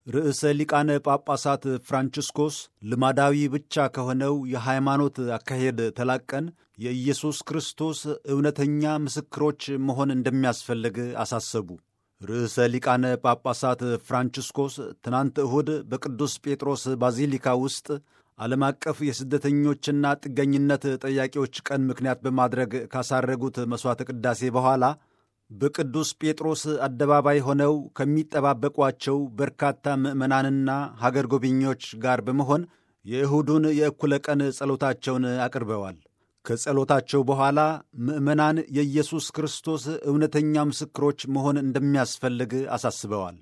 ርዕሰ ሊቃነ ጳጳሳት ፍራንቺስኮስ ልማዳዊ ብቻ ከሆነው የሃይማኖት አካሄድ ተላቀን የኢየሱስ ክርስቶስ እውነተኛ ምስክሮች መሆን እንደሚያስፈልግ አሳሰቡ። ርዕሰ ሊቃነ ጳጳሳት ፍራንቺስኮስ ትናንት እሁድ በቅዱስ ጴጥሮስ ባዚሊካ ውስጥ ዓለም አቀፍ የስደተኞችና ጥገኝነት ጠያቂዎች ቀን ምክንያት በማድረግ ካሳረጉት መሥዋዕተ ቅዳሴ በኋላ በቅዱስ ጴጥሮስ አደባባይ ሆነው ከሚጠባበቋቸው በርካታ ምዕመናንና ሀገር ጎብኚዎች ጋር በመሆን የእሁዱን የእኩለ ቀን ጸሎታቸውን አቅርበዋል። ከጸሎታቸው በኋላ ምዕመናን የኢየሱስ ክርስቶስ እውነተኛ ምስክሮች መሆን እንደሚያስፈልግ አሳስበዋል።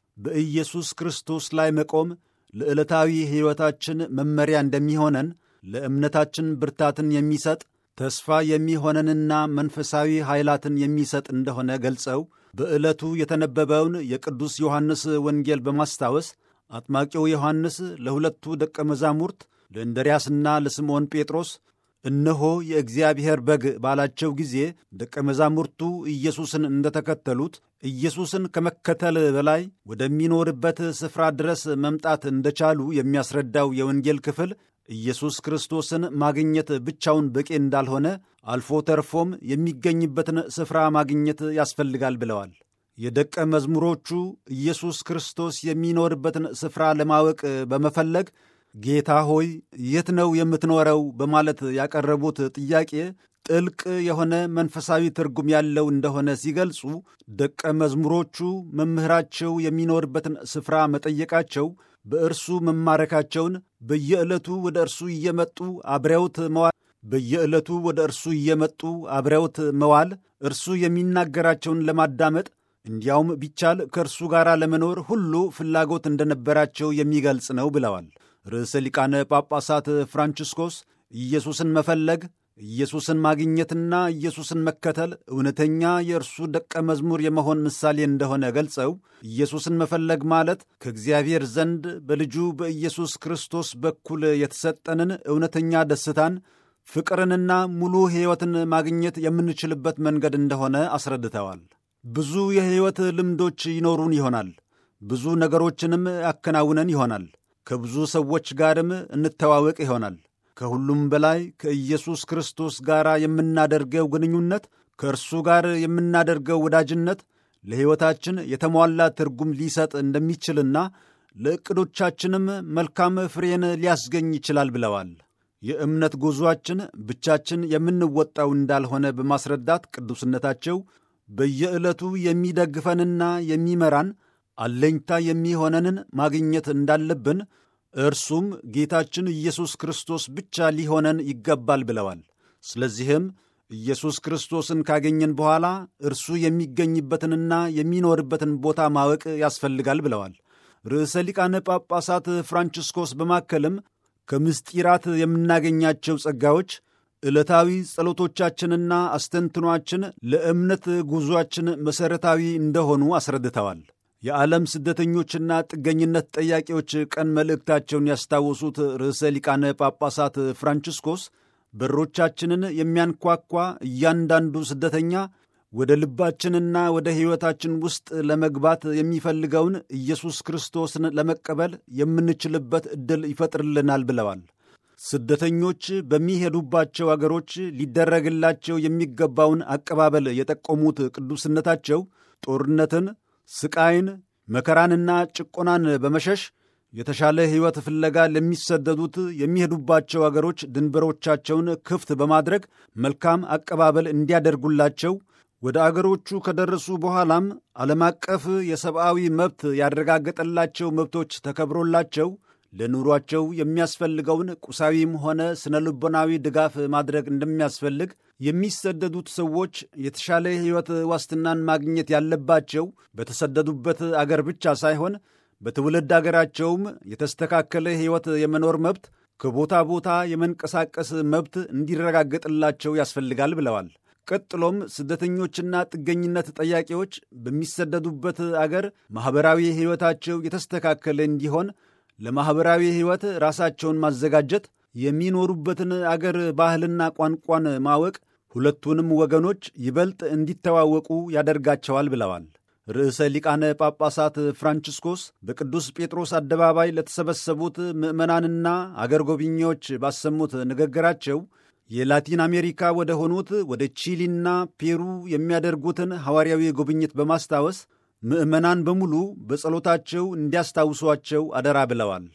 በኢየሱስ ክርስቶስ ላይ መቆም ለዕለታዊ ሕይወታችን መመሪያ እንደሚሆነን ለእምነታችን ብርታትን የሚሰጥ ተስፋ የሚሆነንና መንፈሳዊ ኃይላትን የሚሰጥ እንደሆነ ገልጸው በዕለቱ የተነበበውን የቅዱስ ዮሐንስ ወንጌል በማስታወስ አጥማቂው ዮሐንስ ለሁለቱ ደቀ መዛሙርት ለእንድርያስና ለስምዖን ጴጥሮስ እነሆ የእግዚአብሔር በግ ባላቸው ጊዜ ደቀ መዛሙርቱ ኢየሱስን እንደተከተሉት ኢየሱስን ከመከተል በላይ ወደሚኖርበት ስፍራ ድረስ መምጣት እንደቻሉ የሚያስረዳው የወንጌል ክፍል ኢየሱስ ክርስቶስን ማግኘት ብቻውን በቂ እንዳልሆነ አልፎ ተርፎም የሚገኝበትን ስፍራ ማግኘት ያስፈልጋል ብለዋል። የደቀ መዝሙሮቹ ኢየሱስ ክርስቶስ የሚኖርበትን ስፍራ ለማወቅ በመፈለግ ጌታ ሆይ የት ነው የምትኖረው? በማለት ያቀረቡት ጥያቄ ጥልቅ የሆነ መንፈሳዊ ትርጉም ያለው እንደሆነ ሲገልጹ ደቀ መዝሙሮቹ መምህራቸው የሚኖርበትን ስፍራ መጠየቃቸው በእርሱ መማረካቸውን በየዕለቱ ወደ እርሱ እየመጡ አብረውት መዋል በየዕለቱ ወደ እርሱ እየመጡ አብረውት መዋል እርሱ የሚናገራቸውን ለማዳመጥ እንዲያውም ቢቻል ከእርሱ ጋር ለመኖር ሁሉ ፍላጎት እንደነበራቸው የሚገልጽ ነው ብለዋል። ርዕሰ ሊቃነ ጳጳሳት ፍራንቺስኮስ ኢየሱስን መፈለግ ኢየሱስን ማግኘትና ኢየሱስን መከተል እውነተኛ የእርሱ ደቀ መዝሙር የመሆን ምሳሌ እንደሆነ ገልጸው ኢየሱስን መፈለግ ማለት ከእግዚአብሔር ዘንድ በልጁ በኢየሱስ ክርስቶስ በኩል የተሰጠንን እውነተኛ ደስታን፣ ፍቅርንና ሙሉ ሕይወትን ማግኘት የምንችልበት መንገድ እንደሆነ አስረድተዋል። ብዙ የሕይወት ልምዶች ይኖሩን ይሆናል። ብዙ ነገሮችንም ያከናውነን ይሆናል። ከብዙ ሰዎች ጋርም እንተዋወቅ ይሆናል። ከሁሉም በላይ ከኢየሱስ ክርስቶስ ጋር የምናደርገው ግንኙነት፣ ከእርሱ ጋር የምናደርገው ወዳጅነት ለሕይወታችን የተሟላ ትርጉም ሊሰጥ እንደሚችልና ለዕቅዶቻችንም መልካም ፍሬን ሊያስገኝ ይችላል ብለዋል። የእምነት ጉዞአችን ብቻችን የምንወጣው እንዳልሆነ በማስረዳት ቅዱስነታቸው በየዕለቱ የሚደግፈንና የሚመራን አለኝታ የሚሆነንን ማግኘት እንዳለብን እርሱም ጌታችን ኢየሱስ ክርስቶስ ብቻ ሊሆነን ይገባል ብለዋል። ስለዚህም ኢየሱስ ክርስቶስን ካገኘን በኋላ እርሱ የሚገኝበትንና የሚኖርበትን ቦታ ማወቅ ያስፈልጋል ብለዋል። ርዕሰ ሊቃነ ጳጳሳት ፍራንቺስኮስ በማከልም ከምስጢራት የምናገኛቸው ጸጋዎች ዕለታዊ ጸሎቶቻችንና አስተንትኗችን ለእምነት ጉዞአችን መሠረታዊ እንደሆኑ አስረድተዋል። የዓለም ስደተኞችና ጥገኝነት ጠያቂዎች ቀን መልእክታቸውን ያስታወሱት ርዕሰ ሊቃነ ጳጳሳት ፍራንቺስኮስ በሮቻችንን የሚያንኳኳ እያንዳንዱ ስደተኛ ወደ ልባችንና ወደ ሕይወታችን ውስጥ ለመግባት የሚፈልገውን ኢየሱስ ክርስቶስን ለመቀበል የምንችልበት ዕድል ይፈጥርልናል ብለዋል። ስደተኞች በሚሄዱባቸው አገሮች ሊደረግላቸው የሚገባውን አቀባበል የጠቆሙት ቅዱስነታቸው ጦርነትን ስቃይን፣ መከራንና ጭቆናን በመሸሽ የተሻለ ሕይወት ፍለጋ ለሚሰደዱት የሚሄዱባቸው አገሮች ድንበሮቻቸውን ክፍት በማድረግ መልካም አቀባበል እንዲያደርጉላቸው ወደ አገሮቹ ከደረሱ በኋላም ዓለም አቀፍ የሰብአዊ መብት ያረጋገጠላቸው መብቶች ተከብሮላቸው ለኑሯቸው የሚያስፈልገውን ቁሳዊም ሆነ ስነ ልቦናዊ ድጋፍ ማድረግ እንደሚያስፈልግ የሚሰደዱት ሰዎች የተሻለ ሕይወት ዋስትናን ማግኘት ያለባቸው በተሰደዱበት አገር ብቻ ሳይሆን በትውልድ አገራቸውም የተስተካከለ ሕይወት የመኖር መብት፣ ከቦታ ቦታ የመንቀሳቀስ መብት እንዲረጋገጥላቸው ያስፈልጋል ብለዋል። ቀጥሎም ስደተኞችና ጥገኝነት ጠያቂዎች በሚሰደዱበት አገር ማኅበራዊ ሕይወታቸው የተስተካከለ እንዲሆን ለማኅበራዊ ሕይወት ራሳቸውን ማዘጋጀት፣ የሚኖሩበትን አገር ባህልና ቋንቋን ማወቅ ሁለቱንም ወገኖች ይበልጥ እንዲተዋወቁ ያደርጋቸዋል ብለዋል። ርዕሰ ሊቃነ ጳጳሳት ፍራንቺስኮስ በቅዱስ ጴጥሮስ አደባባይ ለተሰበሰቡት ምዕመናንና አገር ጎብኚዎች ባሰሙት ንግግራቸው የላቲን አሜሪካ ወደ ሆኑት ወደ ቺሊና ፔሩ የሚያደርጉትን ሐዋርያዊ ጉብኝት በማስታወስ ምዕመናን በሙሉ በጸሎታቸው እንዲያስታውሷቸው አደራ ብለዋል።